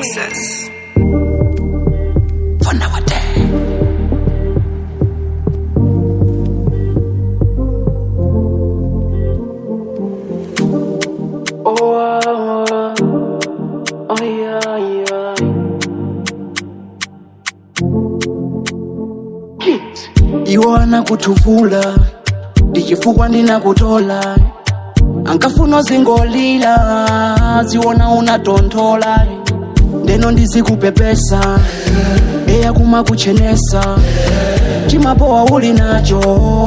Nexus. For nowadays. Oh, oh, oh, oh, yeah, yeah. Kit. iwana kutuvula ndichifukwa ndinakutola ankafuna zingolila ziwona unatonthola ndeno ndizikupepesa eya kumakuchenesa chimapowa uli nacho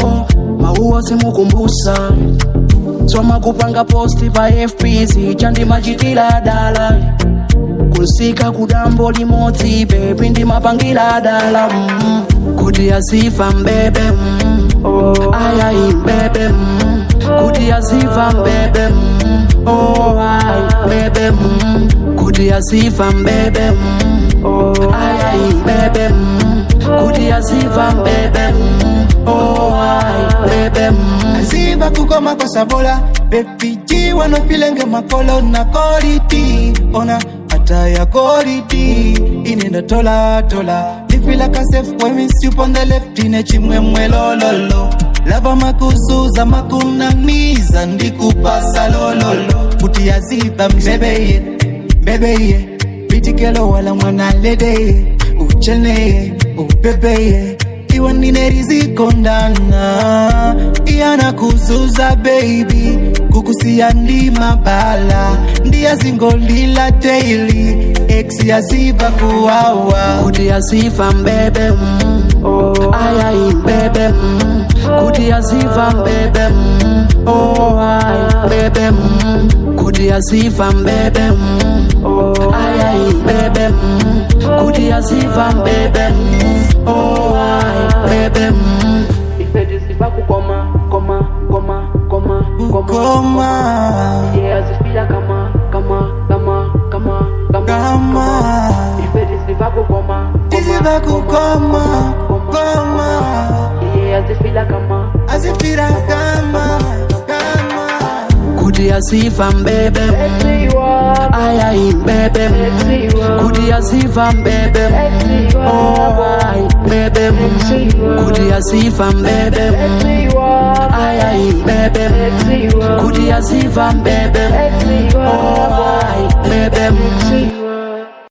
mauwo simukumbusa zomakupanga posti pa fpc chandimachitila dala kunsika kudambo limodzi bebi ndimapangila dala mm. kuti aziva mbebe mm. ayayi mbebe mm. kuti aziva mbebe mm. oh, ayi mbebe mm. kuti aziva mbebe mm. ayayi mbebe mm. kuti aziva mbebe mm. oh, ayi mbebe mm. aziva kukoma kwa sabola bepiji wanofilenge makolo na koriti ona hata ya koriti inenda tola tola lifila kasef wemisi upon the left ine chimwemwe lololo lava makuzuza makunamiza ndikupasa lololo kuti aziva mbebeye mbebeye bitikelo wala mwana ledeye ucheneye ubebeye iwe ninerizikondan'a iyana kuzuza baby kukusiya ndi mabala ndiyazingolila daily ex yaziva kuwawa kuti aziva mbebe mm. ayayi mbebe mm. kuti aziva mbebe mm. oh, ayi mbebe mm. kuti aziva mbebe mm. ayayi mbebe mm. kuti aziva mbebe mm. oh, ayi mbebe mm. Ife disiva kukoma, koma, koma, koma, koma. kukoma Yeah, zifila kama, kama, kama, kama, kama. kama Ife disiva kukoma, iziva kukoma koma Yeah, zifila kama. azifira kama kama kuti aziva mbebe mm. Sexy one, ayayi mbebe mm. sexy one. kuti aziva mbebe mm. oh, ayi mbebe mm. kuti aziva mbebe mm. Sexy one, ayayi mbebe mm. sexy one. kuti aziva mbebe mm. Sexy one. oh, ayi mbebe mm.